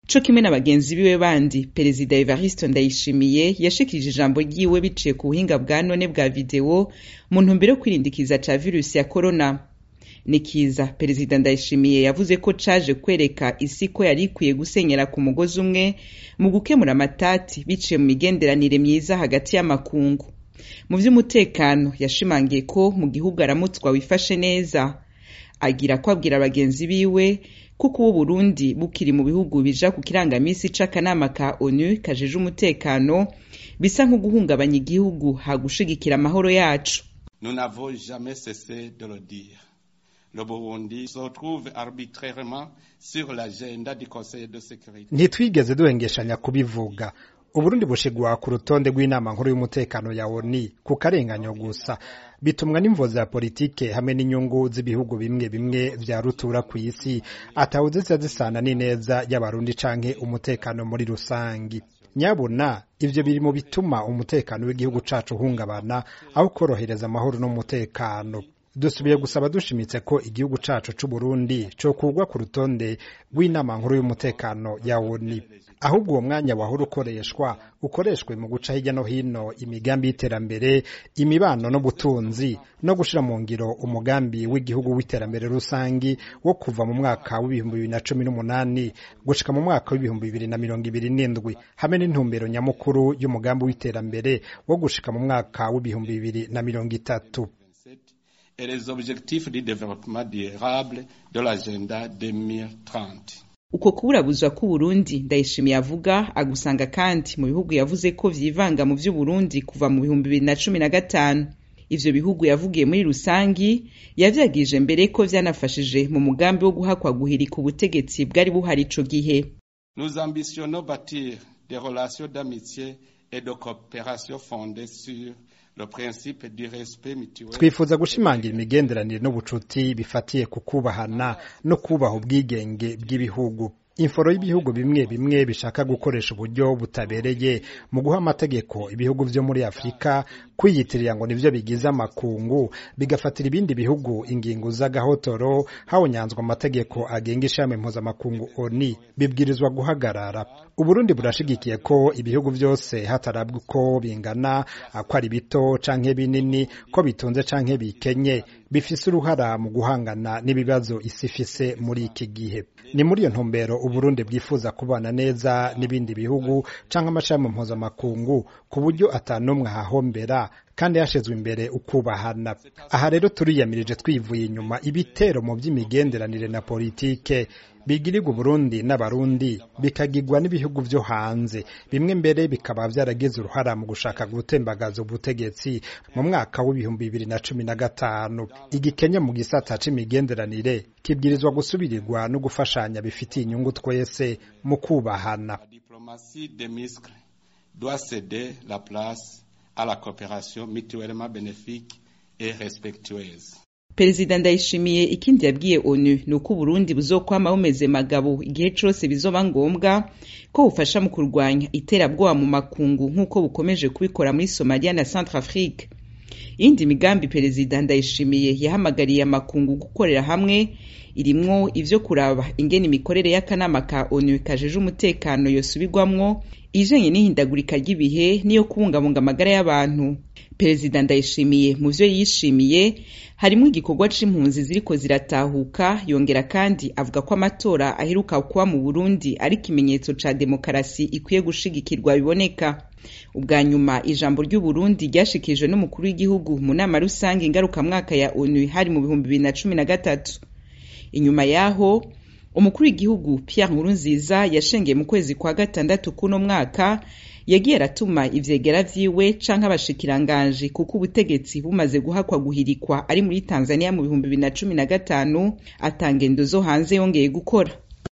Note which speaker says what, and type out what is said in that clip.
Speaker 1: co kimwe na bagenzi biwe bandi perezida evariste ndayishimiye yashikirije ijambo ryiwe biciye ku buhinga bwa none bwa videwo mu ntumbero yo kwirindikiza ca virusi ya korona nikiza perezida ndayishimiye yavuze ko caje kwereka isi ko yari ikwiye gusenyera ku mugozi umwe mu gukemura amatati biciye mu migenderanire myiza hagati y'amakungu mu vy'umutekano yashimangiye ko mu gihugu aramutswa wifashe neza agira ko abwira bagenzi biwe kuko ubu Burundi bukiri mu bihugu bija ku kirangamisi c'akanama ka ONU kajeje umutekano bisa nko guhungabanya igihugu hagushigikira amahoro yacu
Speaker 2: Nous n'avons jamais cessé de le dire. Le Burundi se retrouve arbitrairement sur l'agenda du Conseil de sécurité.
Speaker 3: ntitwigeze duhengeshanya kubivuga uburundi bushigwa ku rutonde rw'inama nkuru y'umutekano ya oni ku karenganyo gusa bitumwa n'imvo za politike hamwe n'inyungu z'ibihugu bimwe bimwe vya rutura ku isi atawuzi ziza zisana n'ineza y'abarundi canke umutekano muri rusangi nyabuna ivyo biri mu bituma umutekano w'igihugu cacu uhungabana aho korohereza amahoro n'umutekano dusubiye gusaba dushimitse ko igihugu cacu c'uburundi cokugwa ku rutonde rw'inama nkuru y'umutekano ya oni ahubwo uwo mwanya wahora ukoreshwa ukoreshwe mu guca hirya no hino imigambi y'iterambere imibano n'ubutunzi no gushira mu ngiro umugambi w'igihugu w'iterambere rusangi wo kuva mu mwaka w'ibihumbi bibiri na cumi n'umunani gushika mu mwaka w'ibihumbi bibiri na mirongo ibiri n'indwi hamwe n'intumbero nyamukuru y'umugambi w'iterambere wo gushika mu mwaka w'ibihumbi bibiri na mirongo itatu
Speaker 2: et les objectifs du développement durable de l'agenda 2030.
Speaker 1: uko kuburabuzwa k'uburundi ndayishimiye avuga agusanga kandi mu bihugu yavuze ko vyivanga mu vy'uburundi kuva mu bihumbi bibiri na cumi na gatanu ivyo bihugu yavugiye muri rusangi yavyagije mbere ko vyanafashije mu mugambi wo guhakwa guhirika ubutegetsi bwari buhari ico gihe
Speaker 2: Nous ambitionnons bâtir des relations d'amitié et de coopération fondées sur le principe du respect mutuel.
Speaker 3: twifuza gushimangira imigenderanire n'ubucuti bifatiye ku kubahana no kubaha ubwigenge bw'ibihugu inforo y'ibihugu bimwe bimwe bishaka gukoresha uburyo butabereye mu guha amategeko ibihugu vyo muri afurika kwiyitirira ngo nivyo bigize amakungu bigafatira ibindi bihugu ingingo z'agahotoro hawonyanzwa amategeko agenga ishami mpuzamakungu oni bibwirizwa guhagarara uburundi burashigikiye ko ibihugu vyose hatarabwa uko bingana ko ari bito canke binini ko bitunze canke bikenye bifise uruhara mu guhangana n'ibibazo isi ifise muri iki gihe ni muri iyo ntumbero uburundi bwifuza kubana neza n'ibindi bihugu canke amashami mpuzamakungu ku buryo atanumwe ahahombera kandi hashizwe imbere ukubahana aha rero turiyamirije twivuye inyuma ibitero mu vy'imigenderanire na politike bigirirwa Burundi n'abarundi bikagirwa n'ibihugu vyo hanze bimwe mbere bikaba vyaragize uruhara mu gushaka gutembagaza ubutegetsi mu mwaka w'ibihumbi bibiri na cumi na gatanu igikenya mu gisata c'imigenderanire kibwirizwa gusubirirwa no gufashanya bifitiye inyungu twese mu kubahana
Speaker 2: La diplomatie des muscles doit céder la place à la coopération mutuellement bénéfique et respectueuse.
Speaker 1: perezida ndayishimiye ikindi yabwiye onu ni uko uburundi buzokwama bumeze magabo igihe cose bizoba ngombwa ko bufasha mu kurwanya iterabwoba mu makungu nk'uko bukomeje kubikora muri somalia na centre afrique iyindi migambi perezida ndayishimiye yahamagariye amakungu gukorera hamwe irimwo ivyo kuraba ingene imikorere y'akanama ka onu kajeje umutekano yosubirwamwo ijanye n'ihindagurika ry'ibihe n'iyo kubungabunga amagara y'abantu perezida ndayishimiye mu vyo yishimiye harimwo igikorwa c'impunzi ziriko ziratahuka yongera kandi avuga ko amatora aheruka kuba mu burundi ari ikimenyetso ca demokarasi ikwiye gushigikirwa biboneka ubwa nyuma ijambo ry'uburundi ryashikirijwe n'umukuru w'igihugu mu nama rusange ngarukamwaka ya onu hari mu bihumbi bibiri na cumi na gatatu inyuma yaho umukuru w'igihugu Pierre Nkurunziza yashengeye mu kwezi kwa gatandatu kuno mwaka yagiye aratuma ivyegera vyiwe canke abashikiranganji kuko ubutegetsi bumaze guhakwa guhirikwa ari muri Tanzania mu bihumbi bibiri na cumi na gatanu atangendo zo hanze yongeye gukora